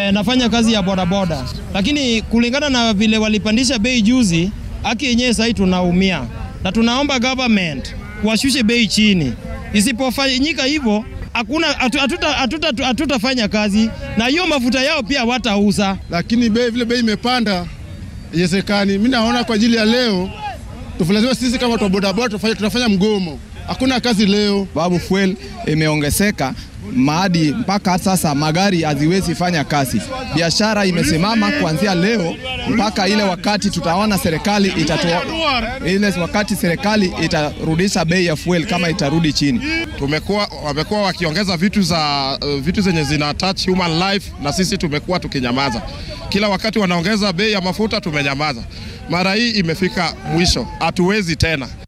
eh, nafanya kazi ya bodaboda, lakini kulingana na vile walipandisha bei juzi, haki yenyewe sahii tunaumia, na tunaomba government washushe bei chini. Isipofanyika hivyo hakuna hatutafanya hatuta, hatuta kazi na hiyo mafuta yao pia watauza, lakini bei vile bei imepanda iwezekani. Mimi naona kwa ajili ya leo tufulazima sisi kama watu wa bodaboda tunafanya mgomo, hakuna kazi leo. Babu fuel imeongezeka maadi mpaka sasa magari haziwezi fanya kazi. Biashara imesimama kuanzia leo mpaka ile wakati tutaona serikali itatoa ile wakati serikali itarudisha bei ya fuel kama itarudi chini. Tumekuwa wamekuwa wakiongeza vitu za uh, vitu zenye zina touch human life, na sisi tumekuwa tukinyamaza. Kila wakati wanaongeza bei ya mafuta tumenyamaza. Mara hii imefika mwisho, hatuwezi tena.